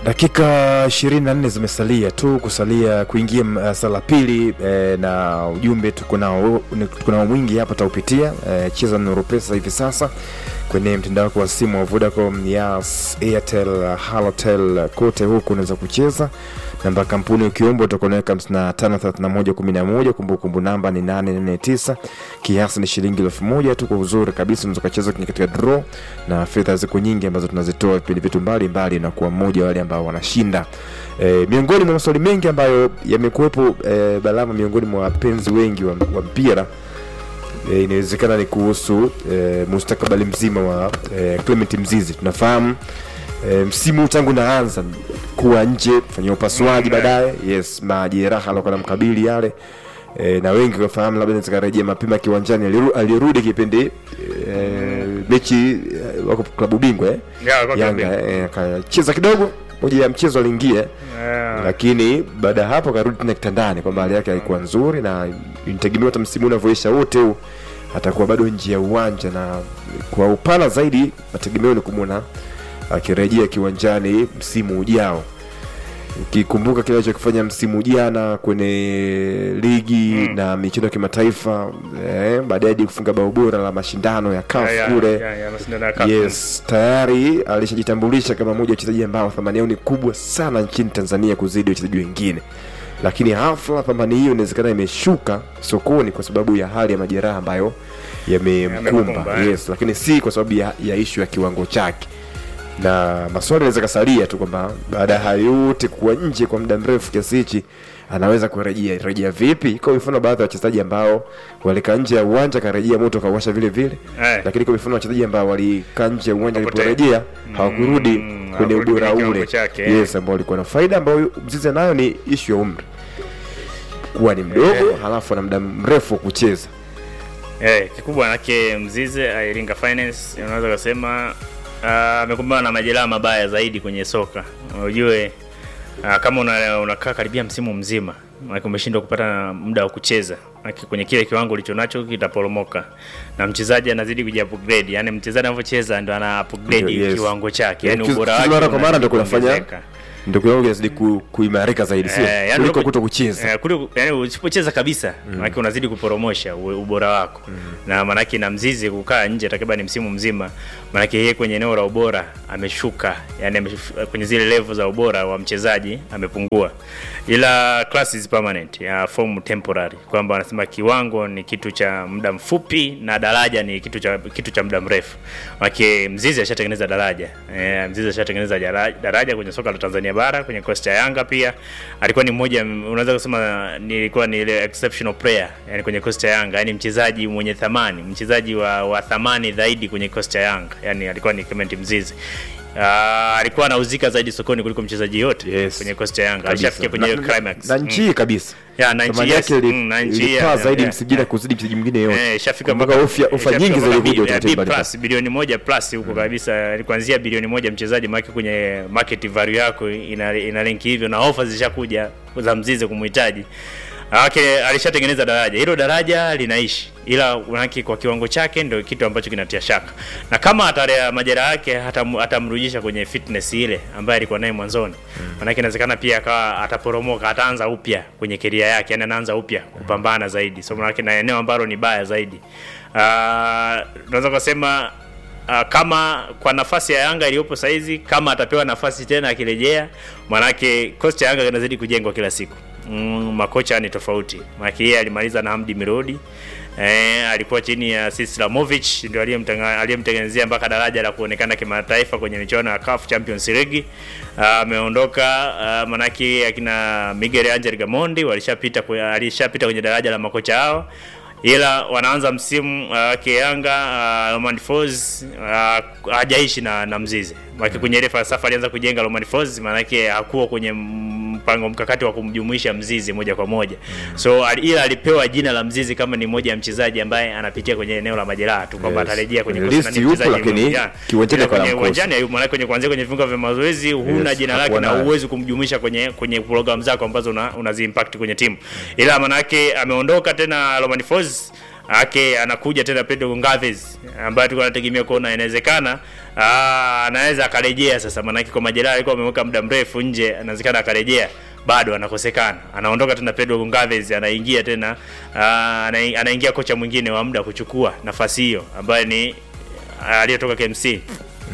Dakika 24 zimesalia tu kusalia kuingia uh, sala pili eh, na ujumbe tuko nao tuko nao mwingi hapa taupitia eh, cheza Nuru Pesa hivi sasa kwenye mtandao wako wa simu wa Vodacom, Yas, Airtel, Halotel kote huku unaweza kucheza. Namba kampuni ukiomba utakuwa unaweka 553111 kumbukumbu namba ni 849 kiasi ni shilingi elfu moja tu. Kwa uzuri kabisa unaweza kucheza katika draw na fedha ziko nyingi ambazo tunazitoa vipindi vitu mbalimbali na kuwa mmoja wale ambao wanashinda. E, miongoni mwa maswali mengi ambayo yamekuwepo e, balama miongoni mwa wapenzi wengi wa, wa mpira e, inawezekana ni kuhusu e, mustakabali mzima wa e, Clement Mzizi. Tunafahamu e, msimu tangu naanza kuwa nje fanyia upasuaji Mm, baadaye, yes, majeraha alikuwa namkabili yale e, na wengi wafahamu labda zikarejea mapema kiwanjani. Aliru- Alirudi kipindi e, mechi e, wako klabu bingwa eh? Ya, kwa Yanga klabu eh, akacheza kidogo moja ya mchezo aliingia Yeah. lakini baada ya hapo akarudi tena kitandani kwamba hali yake haikuwa nzuri na inategemewa hata msimu unavyoisha wote huu atakuwa bado nje ya uwanja na kwa upana zaidi mategemeo ni kumwona akirejea kiwanjani msimu ujao ukikumbuka kile alichokifanya msimu jana kwenye ligi Mm. na michezo ya kimataifa eh, baadaye hadi kufunga bao bora la mashindano ya CAF Ya, ya, kule ya, ya, mashindano ya CAF. yes tayari alishajitambulisha kama mmoja wa wachezaji ambao thamani yao ni kubwa sana nchini tanzania kuzidi wachezaji wengine lakini hafla thamani hiyo inawezekana imeshuka sokoni kwa sababu ya hali ya majeraha ambayo yamemkumba Yamemkumba, eh. yes lakini si kwa sababu ya, ya ishu ya kiwango chake na maswali anaweza kasalia tu kwamba baada ya hayo yote kuwa nje kwa muda mrefu kiasi hichi anaweza kurejea rejea vipi kwa mifano baadhi ya wachezaji ambao walikaa nje ya uwanja karejea moto kauwasha vile vile Eh. lakini kwa mifano wachezaji ambao walikaa nje ya uwanja Wapotea. waliporejea hawakurudi Mm, kwenye hawakurudi ubora kwenye ule kiwango chake, eh. yes ambao walikuwa na faida ambayo mzizi nayo ni ishu ya umri kuwa ni mdogo Eh. halafu ana muda mrefu wa kucheza Eh, kikubwa manake Mzize uh, Iringa Finance unaweza kusema ah, amekumbana na majeraha mabaya zaidi kwenye soka. Ujue uh, kama una, unakaa karibia msimu mzima manake umeshindwa kupata muda wa kucheza manake kwenye kile kiwango ulicho nacho kitaporomoka, na mchezaji anazidi kuja upgrade, yani mchezaji anavyocheza ndo ana upgrade Yes. kiwango chake, yani Kiz- ubora kiz- wake mara kwa mara unazidi ndo kunafanya kuongezeka. ndio kiwango kinazidi ku, kuimarika zaidi sio Eh, yani kuliko unapo- kuto kucheza Eh, kuliko yani usipocheza kabisa maanake unazidi kuporomosha u- ubora wako na maanake na mzizi kukaa nje takriban msimu mzima maanake yeye kwenye eneo la ubora ameshuka yani ameshuf- kwenye zile level za ubora wa mchezaji amepungua ila class is permanent ya form temporary kwamba wanasema kiwango ni kitu cha muda mfupi na daraja ni kitu cha kitu cha muda mrefu maanake mzizi ashatengeneza daraja eh, mzizi ashatengeneza jara- daraja kwenye soka la Tanzania bara kwenye kosti ya Yanga pia alikuwa ni mmoja unaweza kusema nilikuwa ni ile exceptional player yani kwenye kosti ya Yanga yani mchezaji mwenye thamani mchezaji wa, wa thamani zaidi kwenye kosti ya Yanga yani alikuwa ni Clement Mzizi Uh, alikuwa anauzika zaidi sokoni kuliko mchezaji yote Yes. kwenye kosti ya Yanga Kabisa. alishafikia kwenye hiyo Na- climax na Mm. nchi hii kabisa Ya, na nchi, thamani yes. yake ili- Mm, na nchi, ilipaa yeah, zaidi yeah, msijida yeah. kuzidi mchezaji mwingine yote Eh, ishafika mpaka mpaka- ofa ofa ishafika nyingi mpaka zilikuja bi- utaratibu bi mbalimbali. plus, bilioni moja plus huko kabisa ni kuanzia bilioni moja mchezaji maake kwenye market value yako ina, ina linki hivyo na ofa zishakuja za mzizi kumhitaji Ake alishatengeneza daraja hilo daraja linaishi ila manake kwa kiwango chake ndio kitu ambacho kinatia shaka na kama atarea majeraha yake hatam- atamrudisha kwenye fitness ile ambayo alikuwa naye mwanzoni manake inawezekana pia akawa ataporomoka ataanza upya kwenye keria yake yani anaanza upya kupambana zaidi so manake na eneo ambalo ni baya zaidi Ah, tunaweza kusema uh, kama kwa nafasi ya Yanga iliyopo saizi, kama atapewa nafasi tena akirejea, manake kosti ya Yanga inazidi kujengwa kila siku. Mm, makocha ni tofauti, manake yeye alimaliza na Hamdi Mirodi Eh, alikuwa chini ya Sislamovic ndio aliyemtenga- aliyemtengenezea mpaka daraja la kuonekana kimataifa kwenye michuano ya CAF Champions League. Ah, Ameondoka uh, manake akina Miguel Angel Gamondi walishapita kwe- alishapita kwenye daraja la makocha hao ila wanaanza msimu uh, Kiyanga uh, Roman Folz uh, hajaishi na, na Mzizi Maki kwenye ile falsafa alianza kujenga Roman Folz, maanake hakuwa kwenye mpango mkakati wa kumjumuisha Mzizi moja kwa moja so al, ila alipewa jina la Mzizi kama ni moja ya mchezaji ambaye anapitia kwenye eneo la majeraha tu kwamba Yes. atarejea kwenye Kwenye kosi na list ni yupo, mchezaji lakini muhimu. Yeah. kiwanjani Ila kwa kwenye namkosa. uwanjani hayupo, maanake kwenye kuanzia kwenye viunga vya mazoezi huna Yes, jina lake hakuwa na naye. uwezi kumjumuisha kwenye kwenye program zako ambazo una, unazi impact kwenye timu ila manake ameondoka tena Roman Folz ake anakuja tena Pedro Goncalves ambaye tulikuwa tunategemea kuona inawezekana ah, anaweza akarejea sasa, maanake kwa majeraha alikuwa ameweka muda mrefu nje, inawezekana akarejea bado anakosekana, anaondoka tena Pedro Goncalves, anaingia tena ah, ana- anaingia kocha mwingine wa muda kuchukua nafasi hiyo ambaye ni ah, aliyetoka KMC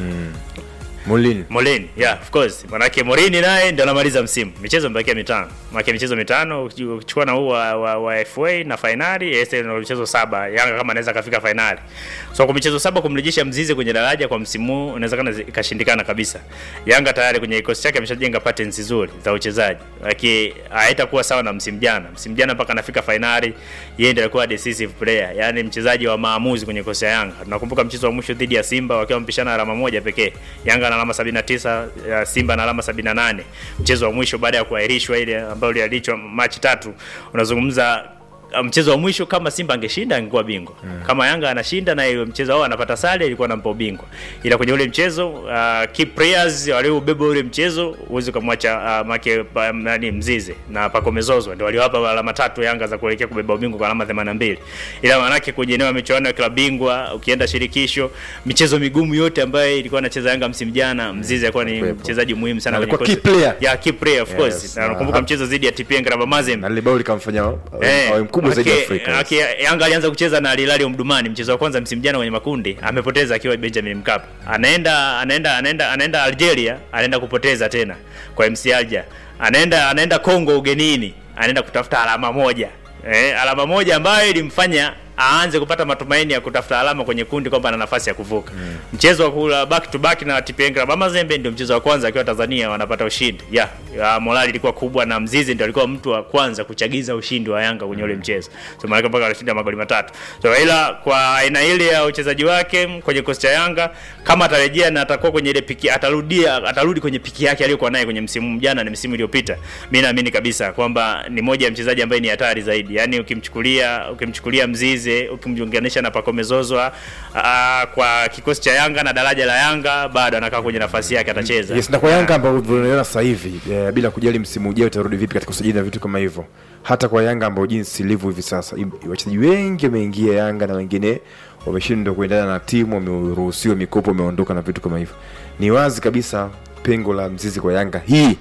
Molin Molin, yeah, of course. Manake Morini naye ndio anamaliza msimu. Michezo imebakia mitano. Manake michezo mitano uki- ukichukua na huu wa, wa, wa FA na finali, Este ndio michezo saba. Yanga kama anaweza kafika finali. So kwa michezo saba kumrejesha Mzize kwenye daraja kwa msimu huu inawezekana zi- ikashindikana kabisa. Yanga tayari kwenye kikosi chake ameshajenga patterns nzuri za uchezaji. Lakini haitakuwa sawa na msimu jana. Msimu jana mpaka anafika finali, yeye ndiye alikuwa decisive player, yani mchezaji wa maamuzi kwenye kikosi cha Yanga. Tunakumbuka mchezo wa mwisho dhidi ya Simba wakiwa mpishana alama moja pekee. Yanga ana alama 79, ya Simba na alama 78. Mchezo wa mwisho baada ya kuahirishwa ile ambayo iliahirishwa Machi tatu, unazungumza uh, mchezo wa mwisho kama Simba angeshinda angekuwa bingwa. Mm. Kama Yanga anashinda na ile mchezo wao anapata sare ilikuwa anampa ubingwa. Ila kwenye ule mchezo uh, key players waliobeba ule mchezo uweze kumwacha uh, make pa, nani Mzize na Pako Mezozo ndio waliwapa alama tatu Yanga za kuelekea kubeba ubingwa kwa alama 82. Ila manake kwenye eneo ya michuano ya klabu bingwa ukienda shirikisho michezo migumu yote ambayo ilikuwa anacheza Yanga msimu jana Mzize alikuwa ni Alikuwepo. mchezaji muhimu sana Na kwenye alikuwa kosi- key player. Yeah, key player of Yes, course. Na na nakumbuka ha- mchezo dhidi ya TP Engraba Mazembe. na lile bao likamfanya Eh, awe mkubwa zaidi aki- Afrika. aki- Yanga alianza kucheza na Al Hilal Omdurman mchezo wa kwanza msimu jana kwenye makundi, amepoteza akiwa Benjamin Mkapa. Anaenda anaenda anaenda anaenda Algeria, anaenda kupoteza tena kwa MC Alger. Anaenda anaenda Kongo ugenini, anaenda kutafuta alama moja. Eh, alama moja ambayo ilimfanya aanze kupata matumaini ya kutafuta alama kwenye kundi kwamba ana nafasi ya kuvuka. Mchezo wa kula back to back na TP Engraba Mazembe ndio mchezo wa kwanza akiwa Tanzania wanapata ushindi. Yeah, ya morali ilikuwa kubwa na Mzizi ndio alikuwa mtu wa kwanza kuchagiza ushindi wa Yanga kwenye ule mchezo. So maana mpaka alishinda magoli matatu. So ila kwa aina ile ya uchezaji wake kwenye kosti cha Yanga kama atarejea na atakuwa kwenye ile piki atarudia atarudi kwenye piki yake aliyokuwa naye kwenye msimu jana na msimu iliyopita. Mimi naamini kabisa kwamba ni moja ya mchezaji ambaye ni hatari zaidi. Yaani ukimchukulia ukimchukulia Mzize ukimjunganisha na Pacome Zouzoua aa, kwa kikosi cha Yanga na daraja la Yanga bado anakaa kwenye nafasi yake atacheza. Yes, na kwa Yanga ambao tunaona sasa hivi eh, bila kujali msimu ujao utarudi vipi katika usajili na vitu kama hivyo, hata kwa Yanga ambao jinsi ilivyo hivi sasa, im- wachezaji wengi wameingia Yanga na wengine wameshindwa kuendana na timu, wameruhusiwa mikopo, wameondoka na vitu kama hivyo. Ni wazi kabisa pengo la mzizi kwa Yanga hii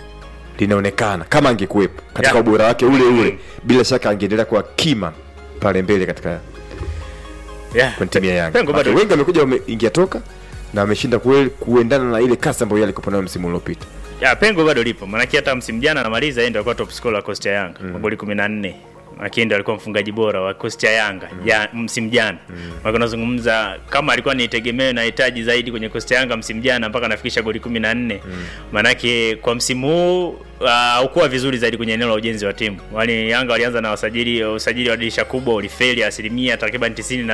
linaonekana kama angekuwepo katika Yeah. ubora wake ule ule, Mm. bila shaka angeendelea kuwa kima pale mbele katika Yeah. kwenye timu ya Yanga. Pengo Watu bado wengi wamekuja wameingia toka na wameshinda kweli kuendana na ile kasi ambayo yeye alikuwa nayo msimu uliopita. ya pengo bado lipo, maanake hata msimu jana anamaliza yeye ndio alikuwa top scorer wa Costa Yanga mm. magoli 14 lakini ndio alikuwa mfungaji bora wa Costa Yanga mm. ya msimu jana mm. maana unazungumza kama alikuwa ni tegemeo na hitaji zaidi kwenye Costa Yanga msimu jana mpaka anafikisha goli 14 mm. maanake kwa msimu huu haukuwa vizuri zaidi kwenye eneo la ujenzi wa timu. Wale Yanga walianza na wasajili usajili wa dirisha kubwa ulifeli asilimia takriban 90